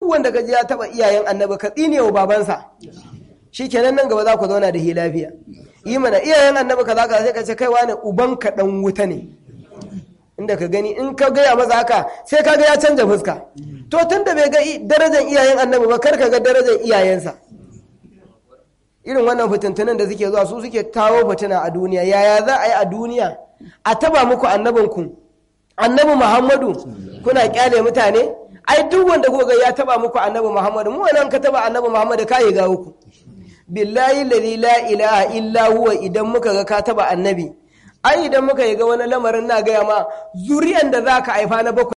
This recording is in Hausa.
wanda ka ji ya taba iyayen annabi ka tsine wa babansa shikenan nan gaba za ku zauna da hi lafiya yi mana iyayen annabi kaza kaza sai ka ce kaiwa ne uban ka dan wuta ne inda ka gani in ka gaya masa haka sai ka ga ya canja fuska to tun da bai ga darajar iyayen annabi ba kar ka ga darajar iyayensa irin wannan fitintunan da suke zuwa su suke kawo fitina a duniya yaya za a yi a duniya a taba muku annabinku annabi muhammadu kuna kyale mutane ai duk wanda kuka ya taba muku annabi muhammadu mu wannan ka taba annabi muhammadu ka yi ga uku billahi lalli la ilaha illa huwa idan muka ga ka taba annabi ai idan muka yi ga wani lamarin na gaya ma zuriyan da za ka haifa na bakwai